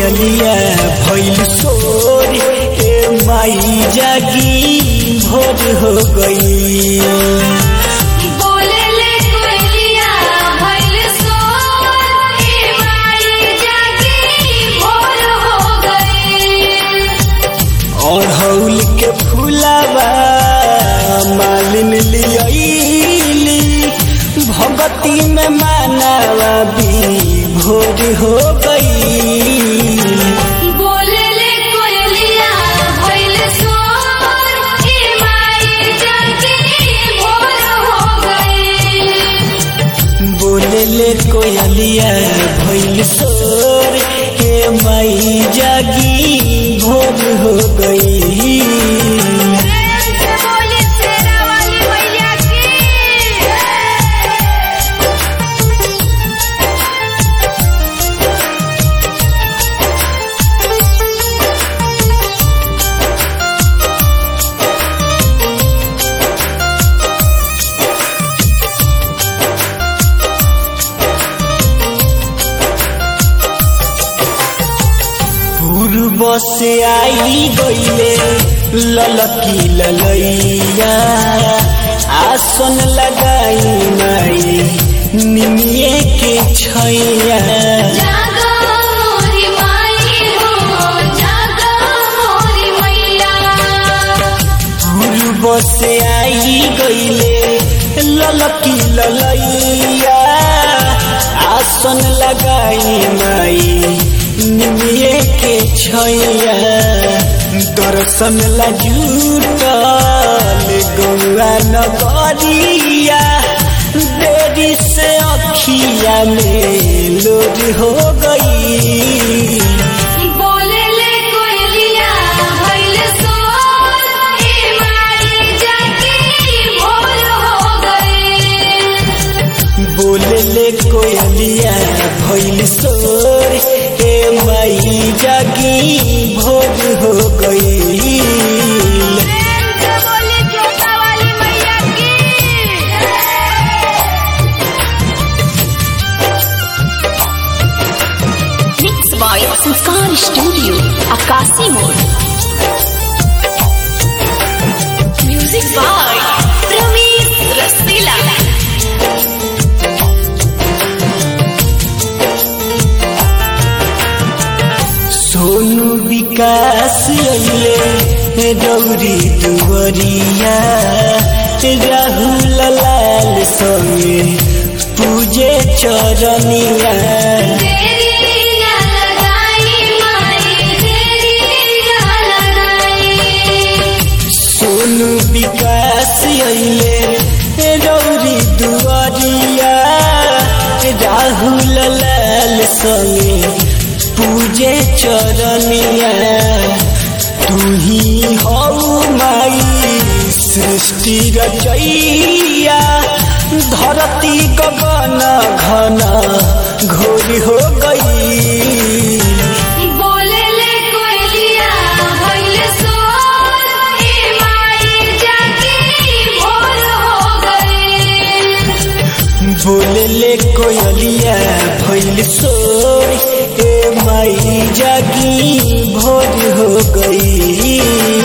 कोयलिया भइल सोर ए माई जागी भोर हो गई बोले ले कोयलिया भइल सोर ए माई जागी भोर हो गई अड़हौल के फूलावा मालिन लियली भगती में मानावा भी भोर हो गई बोले ले कोयलिया भइल सोर ए माई जागी भोर हो गई बोले ले कोयलिया भइल सोर हे माई जागी भोर हो गई प्रेम से बोली शेरा वाली मैया की पूर्व से आई गईले ललकी ललैया आसन लगाई माई निमिये के छैया जागा मोरी माई हो जागा मोरी मैया पूर्व से आई गईले ललकी ललैया आसन लगाई माई निमिये के छैया दर्शन ला जुटल गौआ नगरिया देरी से अखिया में लोड हो गई बोले ले कोयलिया भइल सोर ए माई जागी भोर हो गई बोले ले कोयलिया भइल सोर हे माई जागी भोर हो गई प्रेम से बोली जोता वाली मैया की Mixed by Sanskar Studio, Akasi Mode. Music by Ramesh Rasila. Sonu विकास अइले गौरी दुवरिया राहुल लाल संगे पूजे चरनिया तेरी ना लगाई माई तेरी ना लगाई सोनू विकास अइले गौरी दुवरिया राहुल लाल संगे पूजे चरनिया तू ही हऊ माई सृष्टि रचैया धरती गगन घन घोर हो गई बोले ले कोयलिया भइल सोर ए माई जागी भोर हो गई बोले ले कोयलिया भइल सोर ए माई जागी भोर हो गई